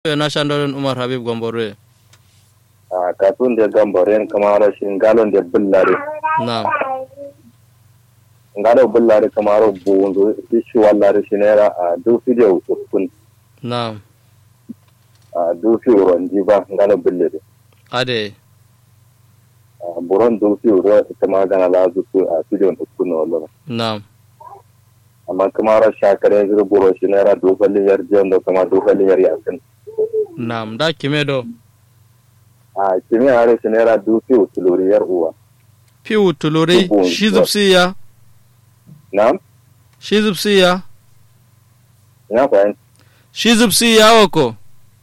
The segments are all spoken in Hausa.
na shandorin umar habib gombore a katun da gambaren kamar shi galon da bullare na ngalo bullare kamar bunzo shi wallare shi naira a du video uskun na a du fi ronji ba ngalo bullare ade a buron du fi ro ita ma gana la zu a video uskun no wallo na amma kamar shakare zuru buro shi naira du falli yar jendo kamar du falli yar yakin na da kime do a kimi are shi naira du fi utuluri yar uwa piu tuluri Dubu, shi zubsiya na'am shi zubsiya ina fahimta shi zubsiya wako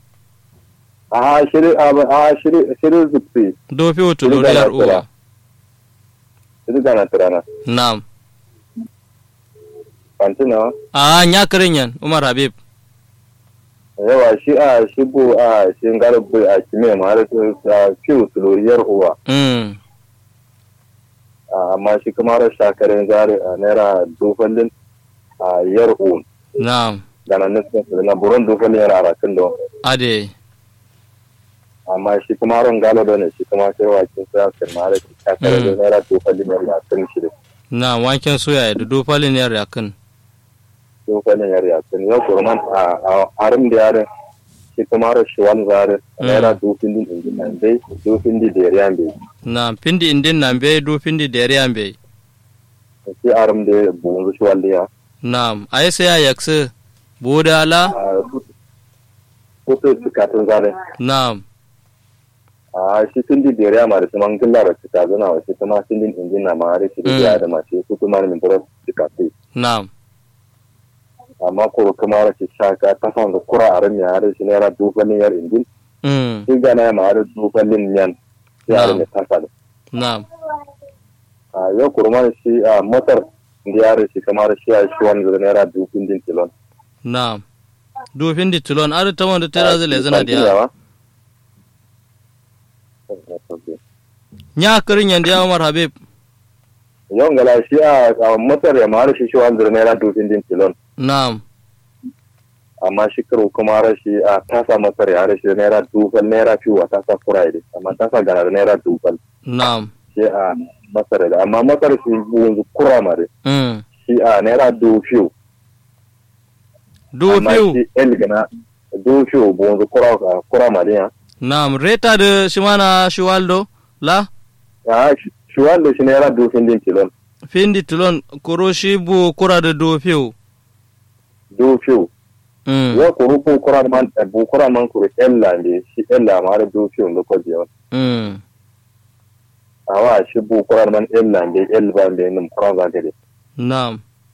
a shiri a shiri shiri zupsi do piu tuluri gana yar uwa tura. shiri gana tirana na fantina a nya yan umar habib yawa shi a shi bu a shi garbu a kime ma har a fiye tuluriyar uwa mm a, amma shi kuma har shakarin zari a naira dufallin a yar un na da na nufin su na buron dufallin yar arakin da ade amma shi kuma har galo da ne shi kuma sai wakin sa kan ma har shakarin da naira dufallin yar yakin shi da na wanken soya da do falin yar yakin dufallin yar yakin yau kurman a a harin da yarin shi kuma har shi wani zari a naira dufallin injin nan dai dufallin da yariyan bai na pindi indin nan be do pindi dere ambe shi aram da bunzu shi walliya na ai sai ya yakse bodala kuto cikatun zane na a shi sun di biyar ma da su man gilla da cika zana wa shi kuma sun din injin na ma har shi da biya da ma shi kuto ma min bura cikatu na amma ko kuma har shi shaka ta san da kura a rami har shi naira dufalin yar injin mm shi gana ma har dufalin yan yar ne ta sa na a yau kurma shi a motar da yar shi kamar shi a shi wani da naira dufin din kilon na do pindi tulon ar ta wanda tera zale zana dia nya kirin yan dia umar habib yau ngala shi a motar ya ma har shi shi wani da naira dufin din kilon na amma shi karo kuma rashi a tasa masar ya rashi naira dubal naira fiwa tasa friday amma tasa gana da naira dubal na shi a masar da amma masar shi yanzu kura mare mm shi a naira du fiw do amma piu shi el gana du fiw bu yanzu kura kura mare ya na reta de shimana shiwaldo la a shi wanda shi naira du fin din kilon pindi tulon koro shi bu kura da do piu du fiw mm ya kuru bu kura man bu kura man kuru ella ne shi ella ma har du fiw da kwaje wa mm awa shi bu kura man ella ne el ba ne nim kura za gare na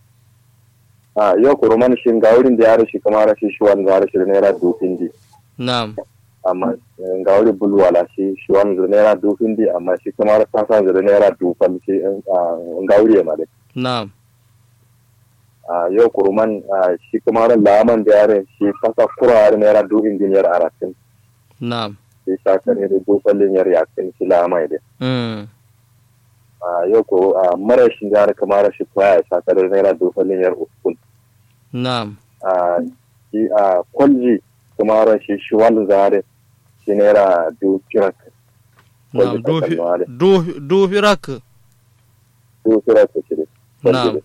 a yau kuru man shi ga wurin da ya rashi kamar rashi shi wanda ya rashi da naira du fin di na amma ga wuri bulu wala shi shi wani zira naira dufin di amma shi kuma ta sa zira naira dufan shi ga wuri ma dai na a yau kuruman a, shi kuma ran laman da yare shi kasa kura yare naira dufin diniyar arakin na shi shakar ne da dufan diniyar yakin shi lama dai mm a yau ko a mara shi da yare kamar shi kwaya shakar da naira dufan diniyar uskun na a shi a kwalji kuma ran shi shi wani zare shi naira dufin na Wanda do ka fi kalma do do firak dufin ta shi na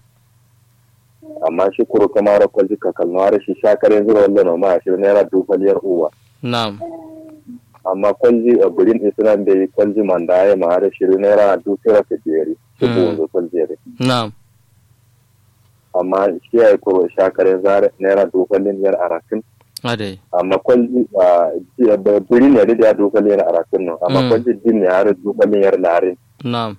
amma shi kuro kamar kwalji ka kalmar shi shakar yanzu da wallan ma shi naira dufaliyar uwa na amma kwalji a burin islam da yi kwalji man da ya ma da shi naira dufira ka biyari shi Mm. ko wanzu kwalji ya na amma shi ya yi kuro shakar yanzu naira dufaliyar arakin ade amma kwalji a ji- ba- burin ya da dufaliyar arakin no amma Mm. kwalji din ya da dufaliyar larin na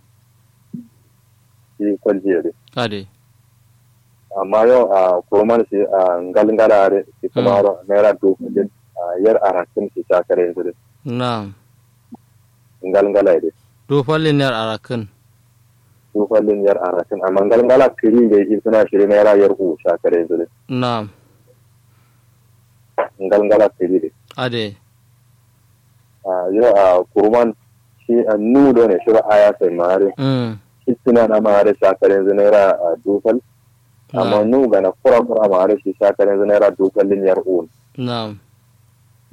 shi kwalji ya ade amma yau a kurman shi a ngalngala are shi kuma naira dufaliyar yar arakin shi shakar yanzu na ngalngala ya do fallin yar arakan tufallin yar arasin amma galgala kiri da yi suna shiri na yara yar ku shakare yanzu ne na galgala kiri da ade a yau a kurman shi a nudo ne shi aya sai mare mm shi suna na mare shakare yanzu na yara a dufal amma nu ga na kura kura mare shi shakare yanzu na yara dufallin yar un na